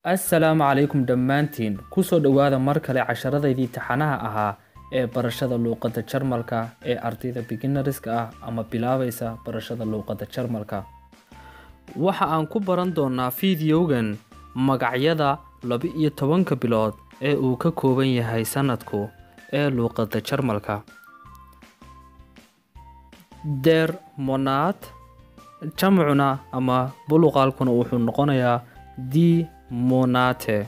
assalaamu calaykum dhammaantiin kusoo dhowaada mar kale casharadaydii taxanaha ahaa ee barashada luuqadda jarmalka ee ardayda beginariska ah ama bilaabaysa barashada luuqadda jarmalka waxa aan ku baran doonaa fideogan magacyada laba-iyo tobanka bilood ee uu ka kooban yahay sanadku ee luuqadda jarmalka der monad jamcuna ama buluqaalkuna wuxuu noqonayaa di monate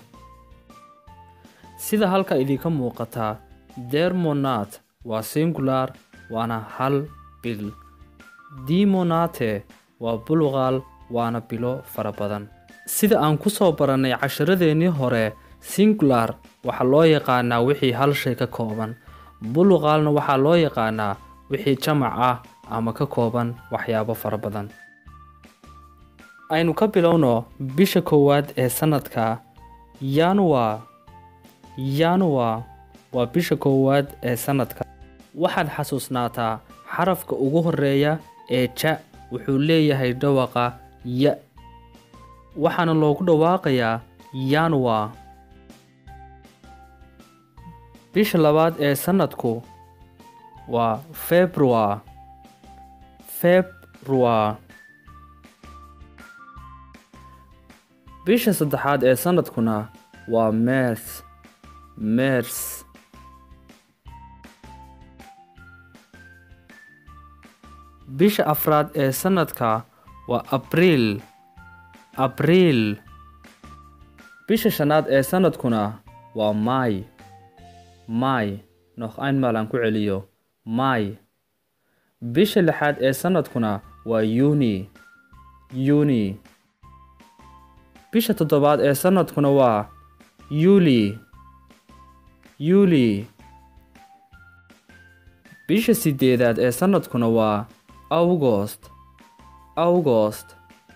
sida halka idinka muuqataa der monat waa singular waana hal bil di monate waa buluqaal waana bilo fara badan sida aan ku soo barannay casharadeenii hore singular waxaa loo yaqaanaa wixii hal shay ka kooban buluqaalna waxaa loo yaqaanaa wixii jamac ah ama ka kooban waxyaabo fara badan aynu ka bilowno bisha koowaad ee sanadka yanuar yanuar waa bisha koowaad ee sanadka waxaad xasuusnaataa xarafka ugu horeeya ee ja wuxuu leeyahay dhawaqa ya waxaana loogu dhawaaqayaa yanuar bisha labaad ee sanadku waa februar februar bisha saddexaad ee sanadkuna waa mers mers bisha afraad ee sanadka waa abriil abriil bisha shanaad ee sanadkuna waa maay maay noq einmal aan ku celiyo maay bisha lixaad ee sanadkuna waa yuni yuni bisha toddobaad ee sanadkuna waa yuli yuli bisha sideedaad ee sanadkuna waa augost augost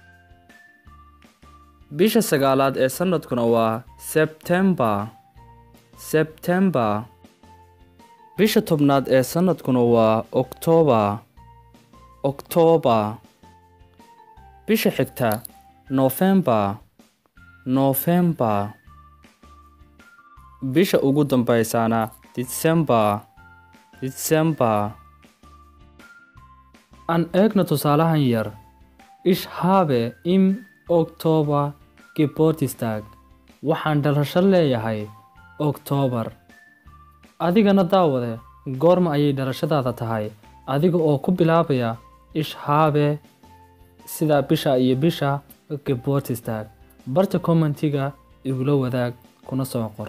bisha sagaalaad ee sanadkuna waa sebtembar sebtembar bisha tobnaad ee sanadkuna waa oktoobar oktoobar bisha xigta nofembar nofembar bisha ugu dambeysana disembar disembar aan eegno tusaalahan yar ish habe im oktoobar gebortistag waxaan dhalasho leeyahay oktoobar adigana daawade goorma ayay dhalashadaada tahay adiga oo ku bilaabaya ish habe sidaa bisha iyo bisha gebortistag barta commentiga igula wadaag kuna soo qor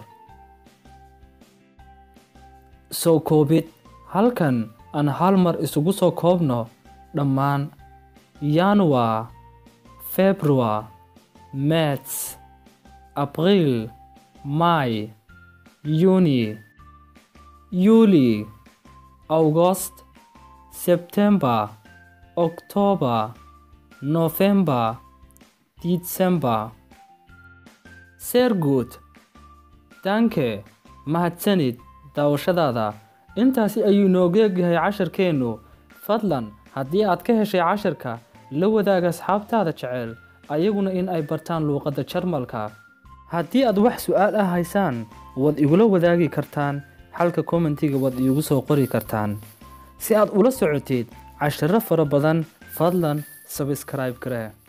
soo koobid halkan aan hal mar isugu soo koobno dhammaan yanuar februar mets abriil may yuni yuli august sebtembar oktoobar nofembar disembar seerguud danke mahadsanid daawashadaada intaasi ayuu nooga egyahay casharkeennu fadlan haddii aad ka heshay casharka la wadaaga asxaabtaada jecel ayaguna in ay bartaan luuqadda jarmalka haddii aad wax su-aal ah haysaan waad igula wadaagi kartaan xalka kommentiga waad iigu soo qori kartaan si aad ula socotid casharo fara badan fadlan sabskraib garee